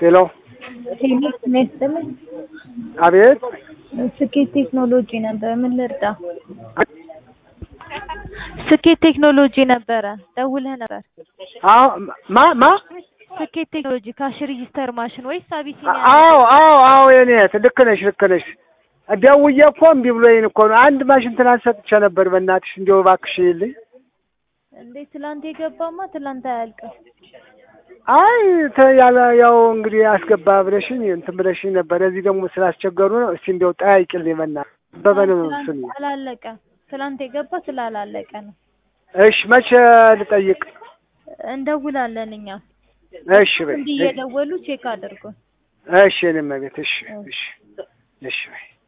ሄሎ ቴክኒክ ሚያስጥልኝ አቤት ስኬት ቴክኖሎጂ ነበር። ምን ልርዳ? ስኬት ቴክኖሎጂ ነበረ። ደውለህ ነበር። አዎ ማ ማ ስኬት ቴክኖሎጂ ካሽ ሬጂስተር ማሽን ወይስ አቢሲኒያ? አዎ አዎ አዎ የኔ ልክ ነሽ ልክ ነሽ ደውዬ እኮ እምቢ ብሎኝ እኮ ነው አንድ ማሽን ትናንት ሰጥቼ ነበር በእናትሽ እንዲያው እባክሽ ይልኝ እንዴ ትላንት የገባማ ትላንት አያልቅም። አይ ተ- ያለ ያው እንግዲህ አስገባ ብለሽኝ እንትን ብለሽኝ ነበር እዚህ ደግሞ ስላስቸገሩ ነው እስቲ እንዲያው ጠያይቅልኝ በእናትሽ አበበ ነው ትላንት ስሙ አላለቀም። ትላንት የገባ ስላላለቀ ነው። እሺ መቼ ልጠይቅ እንደውላለን እኛ እሺ በይ እንዲህ እየደወሉ ቼክ አድርጎ እሺ የኔ እመቤት እሺ እሺ እሺ በይ